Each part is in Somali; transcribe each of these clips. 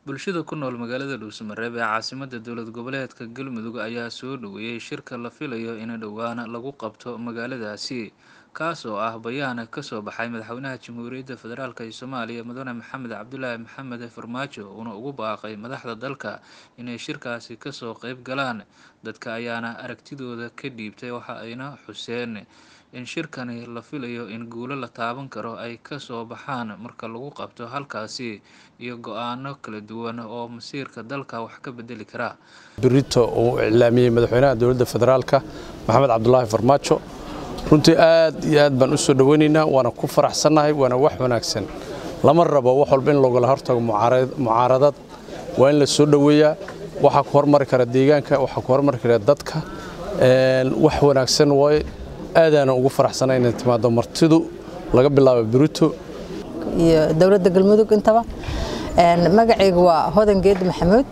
bulshada ku nool magaalada dhuusamareeb ee caasimada dowlad goboleedka galmudug ayaa soo dhoweeyey shirka la filayo in dhowaan lagu qabto magaaladaasi kaas oo ah bayaan kasoo baxay madaxweynaha jamhuuriyadda federaalk ee soomaaliya mudane maxamed cabdulaahi maxamed farmaajo uuna ugu baaqay madaxda dalka inay shirkaasi kasoo qeyb galaan dadka ayaana aragtidooda ka dhiibtay waxa ayna xuseen in shirkani la filayo in guulo la taaban karo ay kasoo baxaan marka lagu qabto halkaasi iyo go-aano kala duwan oo masiirka dalka wax ka bedeli kara birito uu iclaamiyey madaxweynaha dowladda federaalka maxamed cabdulaahi farmaajo runtii aad iyo aad baan u soo dhoweynaynaa waana ku faraxsannahay waana wax wanaagsan lama rabo wax walba in loogala hortago mucaaradad waa in la soo dhoweeyaa waxaa ku hormari kara deegaanka waxaa ku hormari kara dadka wax wanaagsan waaye aadaana ugu faraxsana inay timaado martidu laga bilaabo birito iyo dowladda galmudug intaba magacaygu waa hodan geedi maxamuud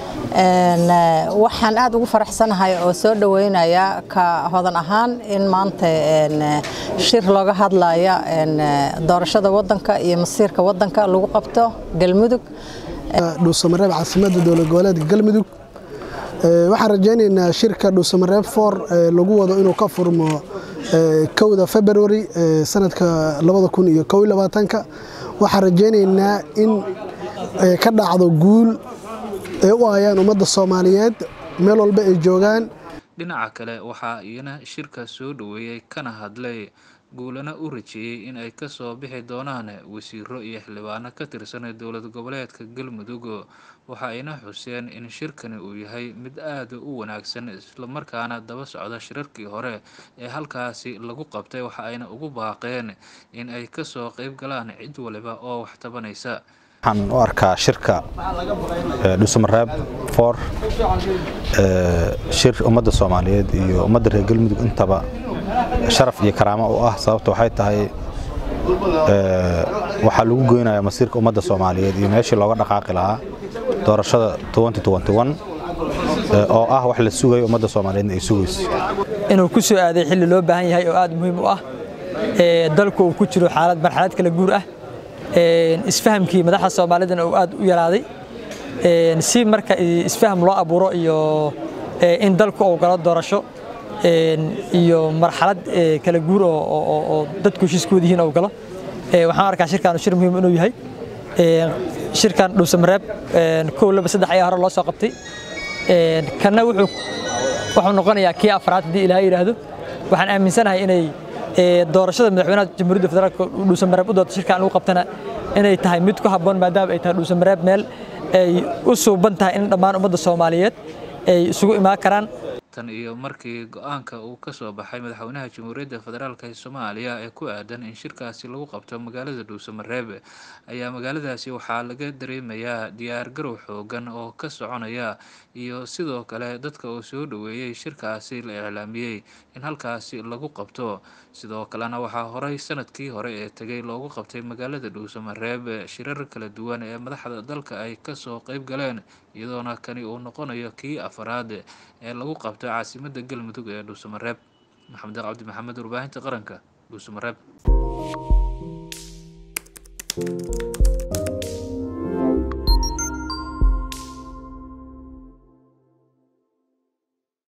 waxaan aad ugu faraxsanahay oo soo dhoweynaya ka hodan ahaan in maanta shir looga hadlaya doorashada wadanka iyo masiirka wadanka lagu qabto galmudug dhuusamareeb caasimadda dowlad goboleedka galmudug waxaan rajaynaynaa shirka dhuusamareeb for lagu wado inuu ka furmo kowda february sanadka waxaan rajaynaynaa in ka dhacdo guul ay u ayaan ummadda soomaaliyeed meel walba ay joogaan dhinaca kale waxaa iyana shirka soo dhoweeyey kana hadlay guulana u rajeeyey in ay kasoo bixi doonaan wasiiro iyo xildhibaano ka tirsan dowlad goboleedka galmudug waxa ayna xuseen in shirkani uu yahay mid aada u wanaagsan islamarkaana daba socda shirarkii hore ee halkaasi lagu qabtay waxa ayna ugu baaqeen in ay kasoo qeyb galaan cid waliba oo wax tabanaysa waxaan u arkaa shirka dhuusamareeb for shir ummadda soomaaliyeed iyo ummadda reer galmudug intaba sharaf iyo karaamo u ah sababta waxay tahay waxaa lagu goynaya masiirka ummadda soomaaliyeed iyo meeshii looga dhaqaaqi lahaa doorashada oo ah wax la sugayo ummadda soomaaliyeedna ay sugayso inuu ku soo aaday xilli loo baahan yahay oo aad muhiim u ah dalku uu ku jiro xaalad marxalad kala guur ah isfahamkii madaxda soomaalidana uu aad u yaraaday si marka isfaham loo abuuro iyo in dalku uu galo doorasho iyo marxalad kala guur oo dadku heshiiskooda yihiin uu galo waxaan arkaa shirkan shir muhiim inuu yahay shirkan dhuusamareeb kow laba saddex ayaa hore loo soo qabtay kanna wuxuu wuxuu noqonayaa kii afraad haddii ilaahay yidhaahdo waxaan aaminsanahay inay doorashada madaxweynaha jamhuuriyadda federaalka dhuusamareeb u doorta shirkan lagu qabtana inay tahay mid ku habboon maadaama ay tahay dhuusamareeb meel ay u suuban tahay in dhammaan ummadda soomaaliyeed ay isugu imaan karaan tan iyo markii go-aanka uu kasoo baxay madaxweynaha jamhuuriyadda federaalk ee soomaaliya ee ku aadan in shirkaasi lagu qabto magaalada dhuusamareeb ayaa magaaladaasi waxaa laga dareemayaa diyaar garow xoogan oo ka soconaya iyo sidoo kale dadka uu soo dhoweeyey shirkaasi la iclaamiyey in halkaasi lagu qabto sidoo kalena waxaa horey sanadkii hore ee tegay loogu qabtay magaalada dhuusamareeb shirar kala duwan ee madaxda dalka ay kasoo qeyb galeen iyadoona kani uu noqonayo kii afaraad ee lagu qabto caasimada galmudug ee dhuusamareeb maxamed cabdi maxamed warbaahinta qaranka dhuusamareeb